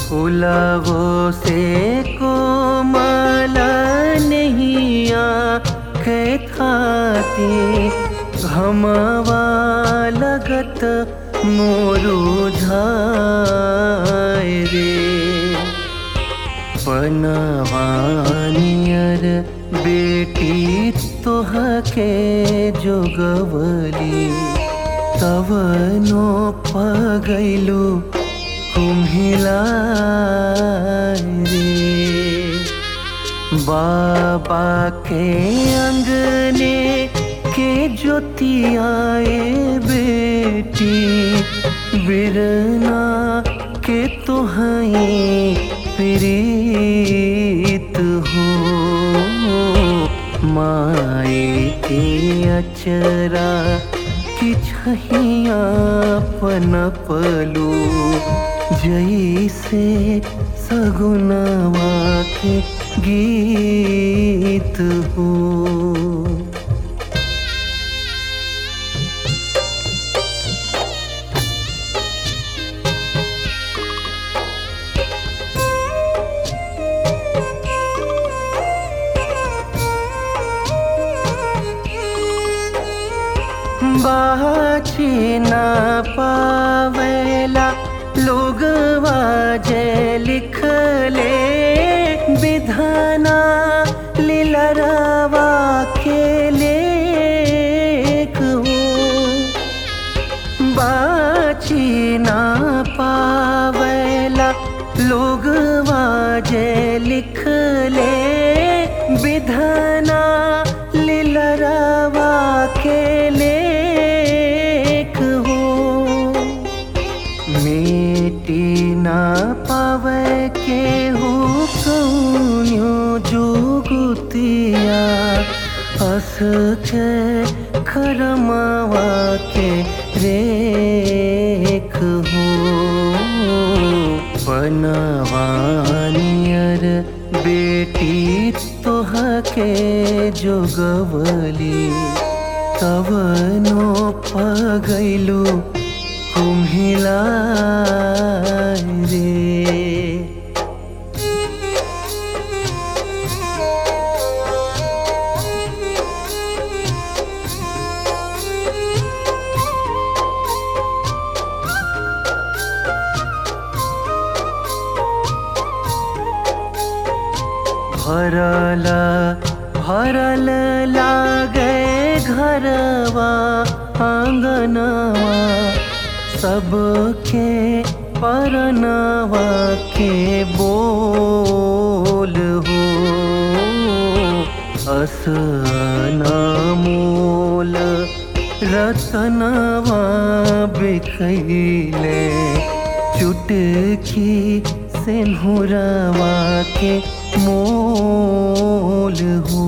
फुलवो से कोमल नहिया के थाती घमवा लगत मोरू झाय रे पनवानियर बेटी तोहके जोगवली तवनो पगैलू कुम्हिला रे बाबा के अंगने के ज्योतियाए बेटी बिरना के तुहई प्रीत हो माए के अचरा कि छहिया पनपलू जैसे सगुनवा के गीत हो बाची न पावेला लोग वाजे लिखले विधाना लीलरावा के लेख हो बाची न पावेला लोग वाजे लिखले विधाना लीलरावा के लेख हो मेटी ना पावे के हो कौन्यो जुगुतिया अस के खरमावा के रेख हो पनवानियर बेटी तोहके जोगवली तवनो पगैलू कुम्हिला रे भरल भरल लागे घरवा आंगनवा सबके परनवा के बोल हो अस मोल रतनवा बिखैले चुटकी सिंहुरवा के मोल हो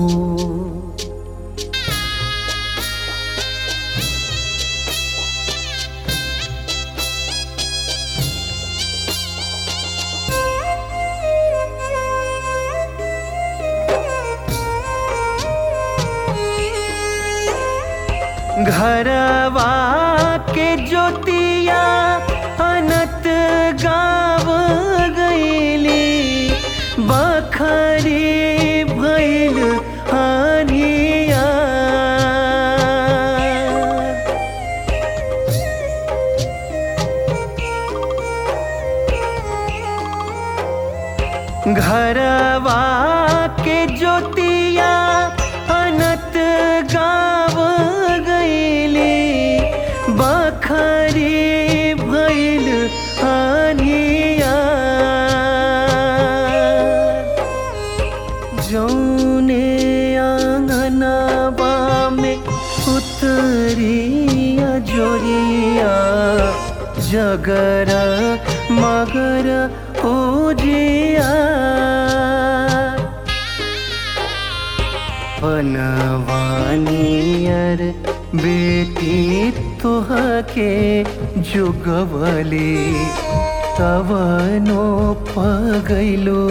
घरवा के ज्योतिया अनत गाव गईली बखरी भैल हानिया घरवा के ज्योतिया अनत गाव गईली बखरी भैल हानिया जौने आंगनवा में उतरिया जोरिया जगर मगर उजिया बनवानियर बेटी तोहके जुगवली तवनो पगैलो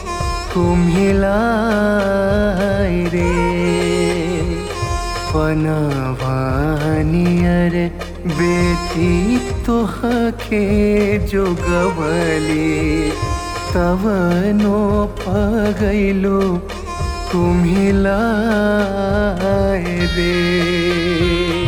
कुम्हिलाय रे पनवानियर बेटी तोहके जोगवली तवनो पगैलो तुम्ही लाए रे